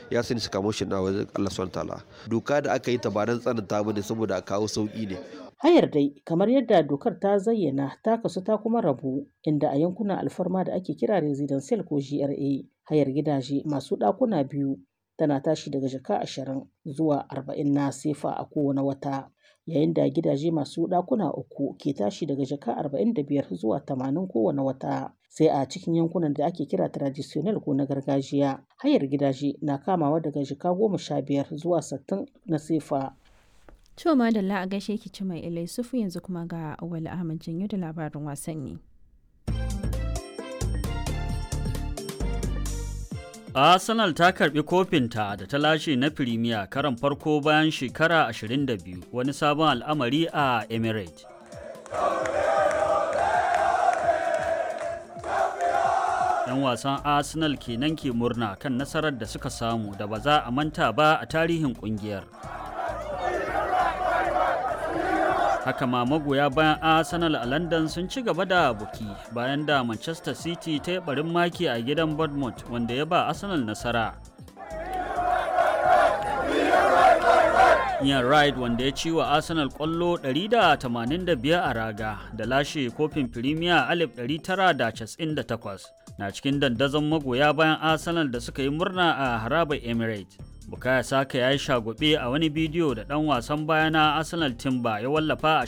ya sani sakamakon na wajen Allah subhanahu ta'ala doka da aka yi ta ba don tsananta ba ne saboda a kawo sauki ne Hayar dai kamar yadda dokar ta zayyana ta kasu ta kuma rabu inda a yankunan alfarma da ake kira residential ko GRA hayar gidaje masu ɗakuna biyu tana tashi daga jaka ashirin zuwa arba'in na sefa a kowane wata yayin da gidaje masu ɗakuna uku ke tashi daga jaka arba'in da biyar zuwa tamanin kowane wata sai a cikin yankunan da ake kira traditional ko na gargajiya hayar gidaje na kamawa daga jaka goma sha biyar zuwa sittin na sefa To madalla a gaishe ki ci mai ilai sufu yanzu kuma ga Awali Ahmad Janyo da labarin wasanni. Arsenal ta karbi kofinta da ta lashe na Firimiya karan farko bayan shekara 22 wani sabon al'amari a Emirates. ‘Yan wasan Arsenal kenan ke murna kan nasarar da suka samu da ba za a manta ba a tarihin kungiyar. haka ma magoya bayan arsenal a london sun ci gaba da buki bayan da manchester city ta yi barin maki a gidan bournemouth wanda ya ba arsenal nasara Ian Wright wanda ya ci wa Arsenal kwallo 185 a raga da lashe kofin Premier 1998 na cikin dandazon magoya bayan Arsenal da suka yi murna a harabar Emirates. Bukaya Saka ya yi shagube a wani bidiyo da ɗan wasan baya na Arsenal Timber ya wallafa a